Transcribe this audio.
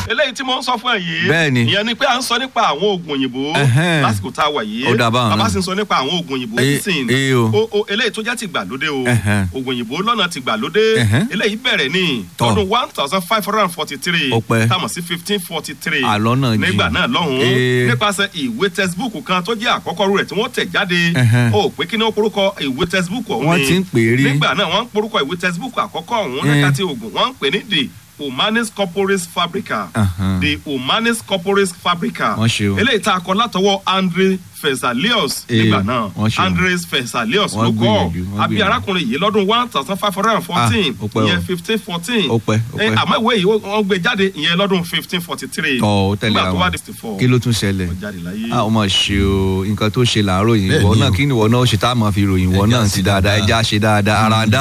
eléyìí tí mo ń sọ fún ẹ yìí Bẹ́ẹ̀ni. ìyẹn ni pé à ń sọ nípa àwọn oògùn òyìnbó Ẹhẹ́n. lásìkò tá a wà yìí Ó dà báwọn bàbá náà. sì ń sọ nípa àwọn oògùn òyìnbó Eh, medicine eh, o. o o eléyìí tó jẹ́ ti gbàlódé o Ẹhẹ́n. oògùn òyìnbó lọ́nà ti gbàlódé Ẹhẹ́n. eléyìí bẹ̀rẹ̀ ní Tọ́. ọdún one thousand five hundred and forty three Ó pẹ́. táwọn sí fifteen forty three Àlọ́ náà jìn. nígbà náà lọ́hùn-ún Eh. nípasẹ̀ ìwé textbook kan tó jẹ́ àkọ́kọ́ rú rẹ̀ tí wọ́n tẹ̀ jáde Ẹhẹ́n. ó pé kí ni ó porúkọ ìwé textbook ọ̀hún Wọ́n ni ti ń pè é rí. nígbà náà wọ́n ń porúkọ ìwé textbook àkọ́kọ́ ọ̀hún Eh. nígbà tí oògùn wọ́n ń pè ní the humanis corporis fabrica Ahan. the humanis corporis fabrica Wọ́n ṣe o. eléyìí tá a kọ látọwọ́ andre fesalius Eh, nígbà náà wọ́n ṣe o. andres fesalius Wọ́n ló kọ́ gbìyànjú, wọ́n àbí gbìyànjú. arákùnrin yìí lọ́dún one thousand five hundred and fourteen Ah, ó pẹ́ o. ìyẹn fifteen fourteen Ó pẹ́, ó pẹ́. àmọ́ ìwé yìí wọ́n gbé jáde ìyẹn lọ́dún fifteen forty three tọ́ ó tẹ̀lé nígbà tó wá àwọn di sixty four kí ló tún ṣẹlẹ̀ ó jáde láyé. a ò mọ̀ ṣe o nǹkan tó ṣe làárọ̀ yìí Bẹ́ẹ̀ ìwọ ni náà o. kí ni ìwọ náà ó ṣe tá a máa fi ròyìn ìwọ Ẹja náà ṣe ti dáadáa dáadáa. ẹja ṣe dáadáa ara dá